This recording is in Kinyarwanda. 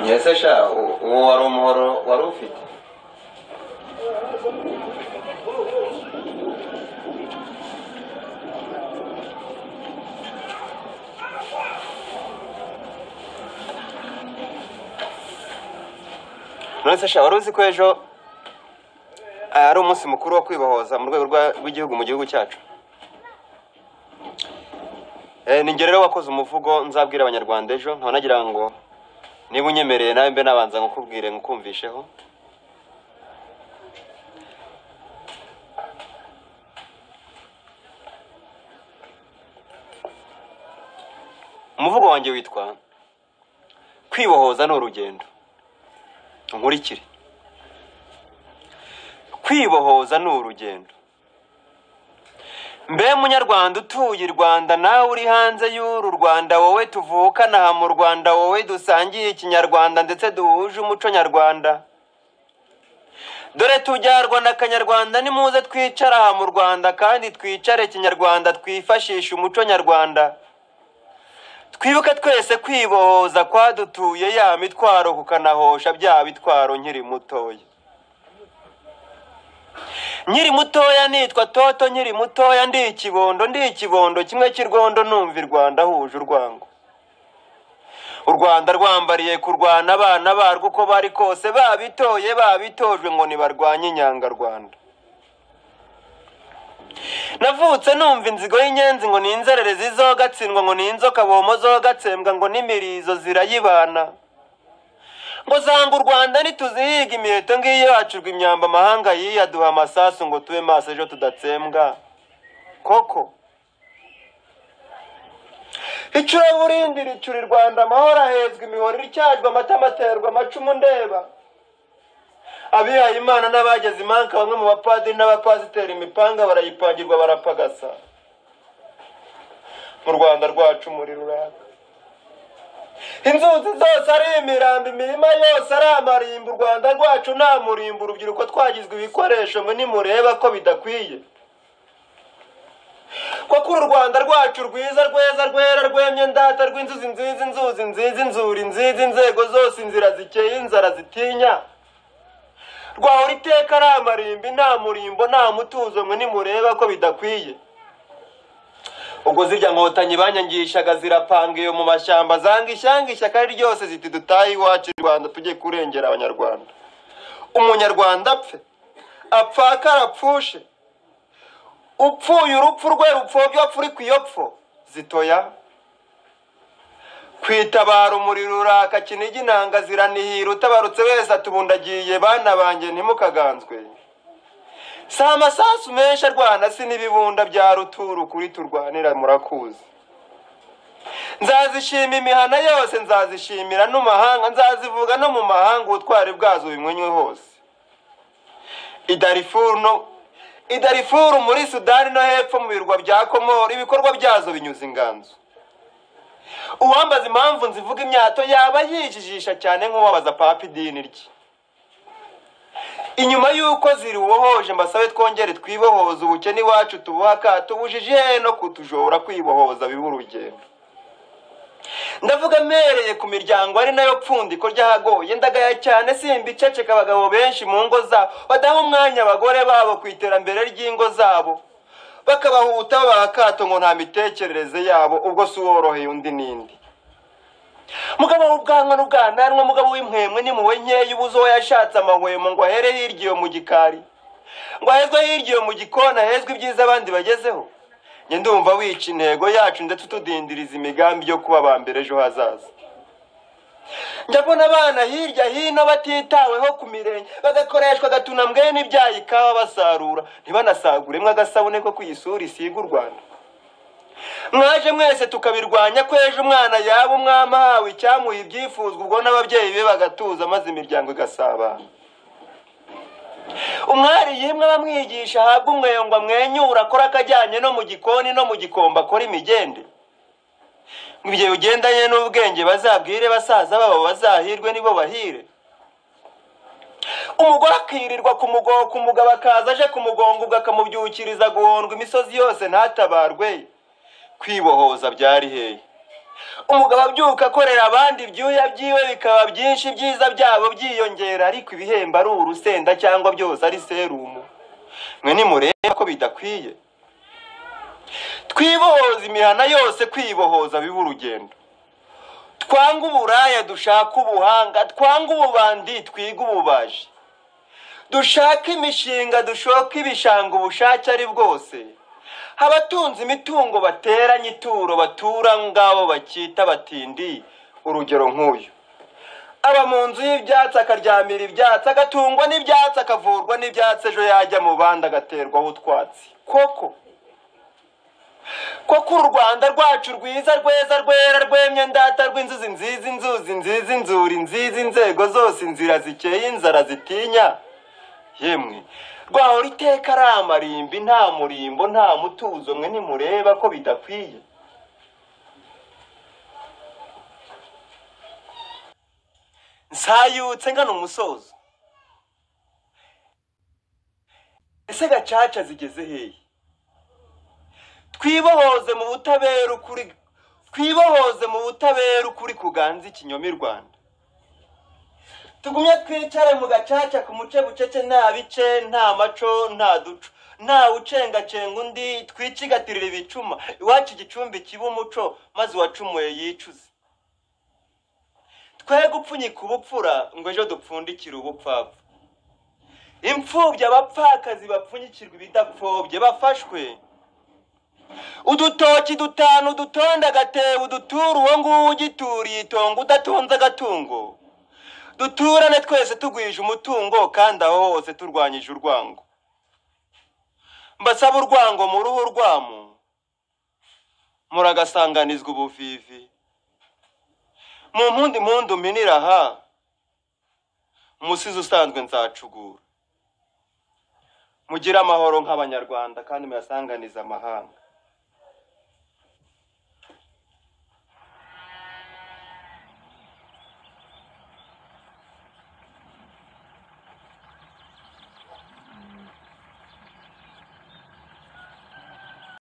mbese sha u- uwo wari umuhoro wari ufite nonese sha wari uzi ko ejo ah, ari umunsi mukuru wo kwibohoza mu rwego rwa- rw'igihugu mu gihugu cyacu Eh, ni njye rero wakoze umuvugo nzabwira abanyarwanda ejo nkaba nagira ngo niba unyemereye nawe mbe nabanza nkukubwire nkukumvisheho umuvugo wanjye witwa kwibohoza ni urugendo nkurikire kwibohoza ni urugendo mbe munyarwanda utuye i rwanda nawe uri hanze y'uru rwanda wowe tuvukana aha mu rwanda wowe dusangiye ikinyarwanda ndetse duhuje umuco nyarwanda dore tujyarwa na kanyarwanda nimuze twicara aha mu rwanda kandi twicare kinyarwanda twifashishe umuco nyarwanda twibuke twese kwibohoza kwadutuye ya mitwaro kukanahosha bya bitwaro nkiri mutoya nkiri mutoya nitwa toto nkiri mutoya ndi ikibondo ndi ikibondo kimwe cy'irwondo numva i rwanda huje urwango u rwanda rwambariye kurwana abana barwo uko bari kose babitoye babitojwe ngo ntibarwanye inyangarwanda navutse numva inzigo y'inyenzi ngo ni inzererezi zogatsindwa ngo ni inzoka bomo zogatsembwa ngo n'imirizo zirayibana ngo zanga u rwanda ntituzihiga imiheto ngiyo yacurwa imyamba amahanga yiyaduha amasasu ngo tube maso ejo tudatsembwa koko icuraburindi ricura i rwanda amahoro ahezwa imihoro iryajwe amatama aterwa amacumu ndeba abihaye imana n'abageze imanka bamwe mu bapadiri n'abapasiteri imipanga barayipangirwa barapagasa mu rwanda rwacu muri ruraka inzuzi zose ari imirambo imirima yose ari amarimbo u rwanda rwacu nta murimbo urubyiruko twagizwe ibikoresho mwe nimureba ko bidakwiye kuko uru rwanda rwacu rwiza rweza rwera rwemye ndata rw'inzuzi nziza inzuzi nziza inzuri nziza inzego zose inzira zikeye inzara zitinya rwahora iteka ari amarimbi nta murimbo nta mutuzo mwe nimureba ko bidakwiye ubwo zirya nkotanyi banyangishaga zirapanga iyo mu mashyamba zanga ishyanga ishyaka ari ryose ziti dutahe iwacu i rwanda tujye kurengera abanyarwanda umunyarwanda apfe apfake arapfushe upfuye urupfu rwe rupfobya apfa uri ku iyo pfo zitoya kwitabara umuriro uraka kinigi inanga ziranihira utabarutse wese atubundagiye bana banjye ntimukaganzwe si amasasu menshi arwana si n'ibibunda bya ruturu kuri turwanira murakuzi nzazishima imihana yose nzazishimira n'umahanga nzazivuga no mu mahanga ubutwari bwazo binywenywe hose idarifuru no idarifuru muri sudani no hepfo mu birwa bya komori ibikorwa byazo binyuze inganzo uwambaza impamvu nzivuga imyato yaba yijijisha cyane nk'uwabaza papa idini rye inyuma y'uko ziribohoje mbasabe twongere twibohoza ubukene iwacu tubuha akato ubujiji hehe no kutujora kwibohoza biba urugendo ndavuga mpereye ku miryango ari nayo pfundiko ry'ahagoye ndagaya cyane simba iceceka abagabo benshi mu ngo zabo badaha umwanya abagore babo ku iterambere ry'ingo zabo bakabahuta babaha akato ngo nta mitekerereze yabo ubwo si uworoheye undi n'indi mugabo w'ubwanwa n'ubwananwa mugabo w'impwemwe n'impuhwe nkeya ubuze uwo yashatse amahwemo ngo ahere hirya iyo mu gikari ngo ahezwe hirya iyo mu gikona ahezwe ibyiza abandi bagezeho njye ndumva wica intego yacu ndetse utudindiriza imigambi yo kuba aba mbere ejo hazaza njya mbona abana hirya hino batitaweho ku mirenge bagakoreshwa agatunambwe n'ibyayi kawa basarura ntibanasaguremo agasabune ko ku isura isiga u rwanda mwaje mwese tukabirwanya ko ejo umwana yaba umwami ahawe icyamuha ibyifuzwa ubwo n'ababyeyi be bagatuza maze imiryango igasabana umwari yimwe bamwigisha ahabwa umweyo ngo amwenyure akora akajyanye no mu gikoni no mu gikombe akora imigende ngo ibyo bigendanye n'ubwenge bazabwire basaza babo bazahirwe nibo bahire umugore akirirwa ku mugongo ku mugabo akaza aje ku mugongo ubwo akamubyukiriza guhondwa imisozi yose ntatabarwe kwibohoza byari hehe umugabo abyuka akorera abandi ibyuya byiwe bikaba byinshi ibyiza byabo byiyongera ariko ibihembo ari urusenda cyangwa byose ari serumu mwe nimureba ko bidakwiye twibohoza imihana yose kwibohoza biba urugendo twange uburaya dushake ubuhanga twange ububandi twige ububaji dushake imishinga dushoke ibishanga ubushake ari bwose abatunze imitungo bateranye ituro batura ngabo bakita batindi urugero nk'uyu aba mu nzu y'ibyatsi akaryamira ibyatsi agatungwa n'ibyatsi akavurwa n'ibyatsi ejo yajya mu bandi agaterwaho utwatsi koko koko u rwanda rwacu rwiza rweza rwera rwemye ndata rw'inzuzi nziza inzuzi nziza inzuri nziza inzego zose inzira zikeye inzara zitinya yemwe rwahora iteka ari amarimbi nta murimbo nta mutuzo mwe nimureba ko bidakwiye nsayutse ngana umusozo ese gacaca zigeze hehe twibohoze mu butabera ukuri twibohoze mu butabera ukuri kuganza ikinyoma i rwanda tugumye twicare mu gacaca ku muce bucece nta bice nta maco nta duco ntawe ucengacenga undi twicigatirira ibicuma iwacu igicumbi kiba umuco maze uwacumuye yicuze twe gupfunyika ubupfura ngo ejo dupfundikire ubupfapfa imfubyi abapfakazi bapfunyikirwa ibidapfobye bafashwe udutoki dutanu udutonda agatebo udutura uwo nguwo ugituriye itongo udatonze agatungo duturane twese tugwije umutungo kandi aho hose turwanyije urwango mbasaba urwango mu ruhu rwamu muragasanganizwa ubuvivi mu mpundi mpundu minira aha umusizi usanzwe nzacugura mugire amahoro nk'abanyarwanda kandi muyasanganize amahanga